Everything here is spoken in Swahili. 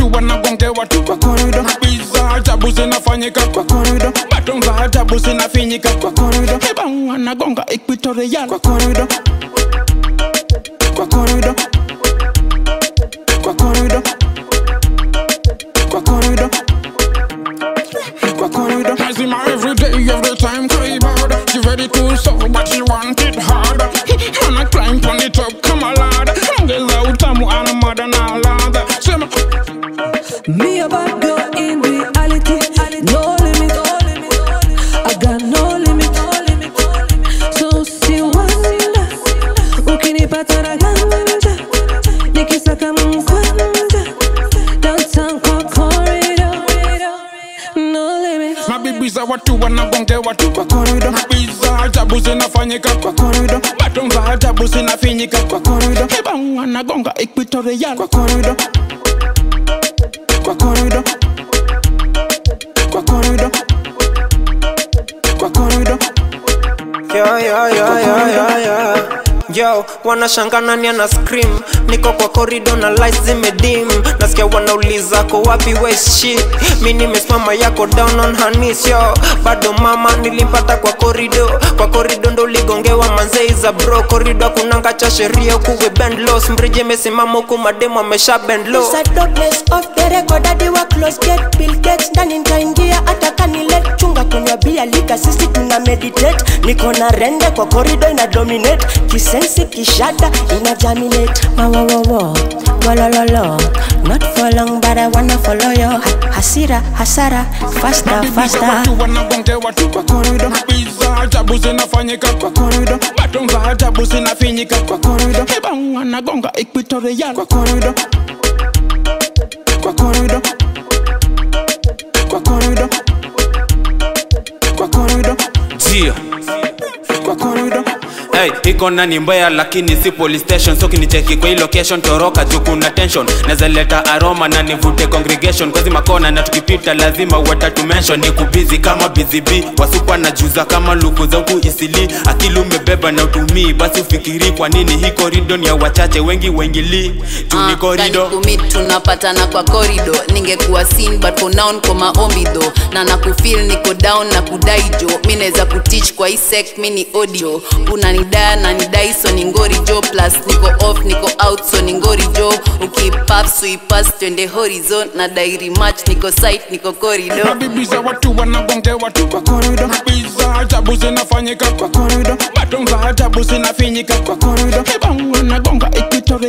watu wanagongewa tu kwa korido biza ajabu zinafanyika kwa korido baton za ajabu zinafinyika kwa korido hebang wanagonga equatorial kwa korido kwa korido kwa korido kwa korido kwa korido Nazima every day, every time cry bad She ready to serve but she want it hard And I climb on the top, come a lad Ongeza utamu ana mada na ladha Sema Me a bad girl in reality. No limit. I got no limit. So si wonder ukinipata na ganja nikisaka mkwanja downtown kwa corridor. No limit. mabibi za watu wanagongewa tu kwa korido mabibi za ajabu zinafanyika kwa korido baton za ajabu zinafinyika kwa korido hebang wanagonga equatorial kwa korido kwa korido kwa korido kwa korido Yo, yo, yo, yo, yo, yo. Yo, wanashanga nani ana scream niko kwa korido na lights zimedim nasikia wanauliza ko wapi west shit mi nimesimama yako down on her knees yo bado mama nilimpata kwa korido kwa korido ndo uligongewa manzei za bro korido kunanga cha sheria kuwe bend loss mrije mesimama huku mademo amesha bend low Inside darkness of the record hadi wa close gate Bill Gates ndani nitaingia hata kanile chunga kunywa bia lika sisi tuna meditate niko na rende kwa corridor ina dominate kisensi kishada ina jaminate mawowowo golololo not for long but I wanna follow yo Ha- hasira hasara faster Mabibi za faster watu wanagongewa tu kwa korido mabibi za ajabu zinafanyika kwa korido baton za ajabu zinafinyika kwa korido hebang wanagonga equatorial kwa korido kwa korido kwa korido kwa korido Jia. kwa korido Hey, iko na ni mbaya lakini si police station so kinicheki kwa hii location toroka juu kuna tension naweza leta aroma na nivute congregation kwa zima kona na tukipita lazima watatu mention ni kubizi kama busy bee wasupa na juza kama luku za huku isili akili umebeba na utumii basi ufikiri kwa nini hii korido ni ya wachache wengi wengili juu ni korido kumit tunapatana kwa korido ningekuwa sin but for now niko maombi tho na nakufil niko down na kudai jo mi naweza kutich kwa hii sek mi ni audio unanidaya na nidai so ni ngori jo plus niko off niko out so ni ngori jo ukipap suipas twende horizon na dairi match niko site niko korido mabibi za watu wanagongewa tu kwa korido mabibi za ajabu zinafanyika kwa korido baton za ajabu zinafinyika kwa korido hebang wanagonga equatorial